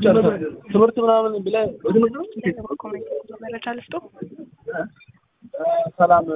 ትምህርት ምናምን ብለህ መረጃ ልስጦ። ሰላም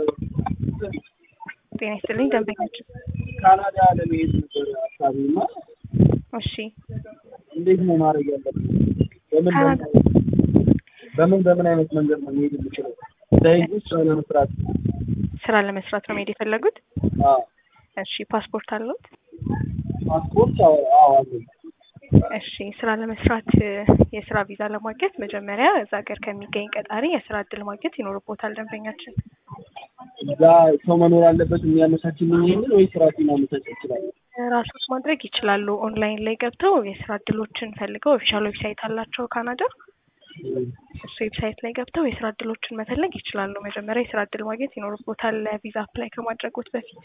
ጤና ይስጥልኝ ደንበኛችን። ካናዳ ለመሄድ ነበር ሀሳቤ እና እሺ እንዴት ነው ማድረግ ያለብን? በምን ካናዳ በምን በምን አይነት መንገድ ነው መሄድ የምችለው? ዳይዝ ስራ ለመስራት ስራ ለመስራት ነው መሄድ የፈለጉት? አዎ እሺ ፓስፖርት አለዎት? ፓስፖርት አዎ አዎ አለኝ። እሺ ስራ ለመስራት እ፣ የስራ ቪዛ ለማግኘት መጀመሪያ እዛ ሀገር ከሚገኝ ቀጣሪ የስራ እድል ማግኘት ይኖርቦታል ደንበኛችን። እዛ ሰው መኖር አለበት የሚያመቻችልኝ ይሄንን ወይስ ራሴ ማመቻቸት እችላለሁ? ራሶት ማድረግ ይችላሉ። ኦንላይን ላይ ገብተው የስራ እድሎችን ፈልገው ኦፊሻል ዌብሳይት አላቸው ካናዳ። እሱ ዌብሳይት ላይ ገብተው የስራ እድሎችን መፈለግ ይችላሉ። መጀመሪያ የስራ እድል ማግኘት ይኖርቦታል ቪዛ አፕላይ ከማድረጎት በፊት።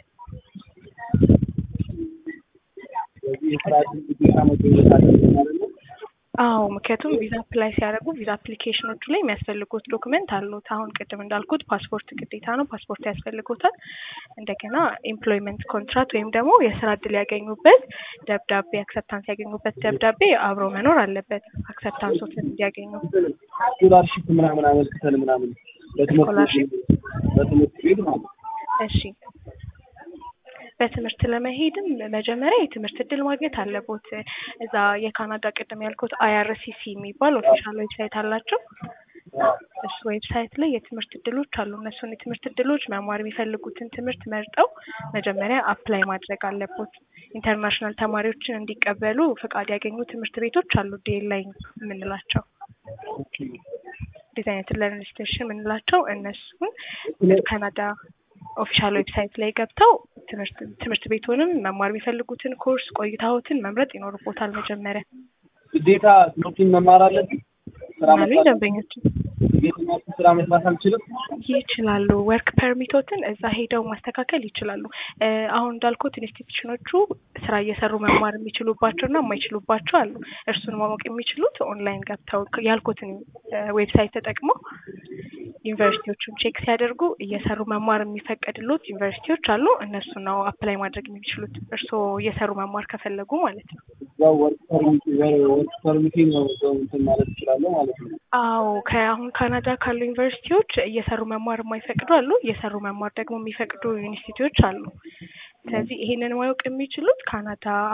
ስለዚህ የስራ እድል ግዴታ መገኘት አለበት ማለት ነው። አዎ ምክንያቱም ቪዛ አፕላይ ሲያደርጉ ቪዛ አፕሊኬሽኖቹ ላይ የሚያስፈልጉት ዶክመንት አሉት። አሁን ቅድም እንዳልኩት ፓስፖርት ግዴታ ነው፣ ፓስፖርት ያስፈልጎታል። እንደገና ኤምፕሎይመንት ኮንትራት ወይም ደግሞ የስራ እድል ያገኙበት ደብዳቤ አክሰፕታንስ ያገኙበት ደብዳቤ አብሮ መኖር አለበት፣ አክሰፕታንሶትን እንዲያገኙ። ስኮላርሺፕ ምናምን አመልክተን ምናምን በትምህርት ቤት በትምህርት ቤት ማለት ነው። እሺ በትምህርት ለመሄድም መጀመሪያ የትምህርት እድል ማግኘት አለቦት። እዛ የካናዳ ቅድም ያልኩት አይአርሲሲ የሚባል ኦፊሻል ዌብሳይት አላቸው። እሱ ዌብሳይት ላይ የትምህርት እድሎች አሉ። እነሱን የትምህርት እድሎች መማር የሚፈልጉትን ትምህርት መርጠው መጀመሪያ አፕላይ ማድረግ አለቦት። ኢንተርናሽናል ተማሪዎችን እንዲቀበሉ ፈቃድ ያገኙ ትምህርት ቤቶች አሉ፣ ዴል ላይ የምንላቸው ኦኬ ዲዛይን ለርኒንግ ስቴሽን የምንላቸው እነሱን ካናዳ ኦፊሻል ዌብሳይት ላይ ገብተው ትምህርት ትምህርት ቤቱንም መማር የሚፈልጉትን ኮርስ ቆይታዎትን መምረጥ ይኖርቦታል። መጀመሪያ ግዴታ ትምህርቱን መማር አለብኝ። ስራ ማሉ መስራት ደንበኞችን የትኛው ስራ መስራት አልችልም። ይችላሉ። ወርክ ፐርሚቶትን እዛ ሄደው ማስተካከል ይችላሉ። እ፣ አሁን እንዳልኩት ኢንስቲትዩሽኖቹ ስራ እየሰሩ መማር የሚችሉባቸው እና የማይችሉባቸው አሉ። እርሱን ማወቅ የሚችሉት ኦንላይን ገብተው ያልኩትን እ፣ ዌብሳይት ተጠቅመው ዩኒቨርሲቲዎቹን ቼክ ሲያደርጉ እየሰሩ መማር የሚፈቀድሉት ዩኒቨርሲቲዎች አሉ። እነሱ ነው አፕላይ ማድረግ የሚችሉት እርስዎ እየሰሩ መማር ከፈለጉ ማለት ነው። እዛው ወርክ ፐርሚት ወርክ ፐርሚቴ ነው እዛው እንትን ማለት እችላለሁ ማለት ነው። አዎ ከአሁን ካናዳ ካሉ ዩኒቨርሲቲዎች እየሰሩ መማር የማይፈቅዱ አሉ፣ እየሰሩ መማር ደግሞ የሚፈቅዱ ዩኒቨርሲቲዎች አሉ። ስለዚህ ይሄንን ማወቅ የሚችሉት ካናዳ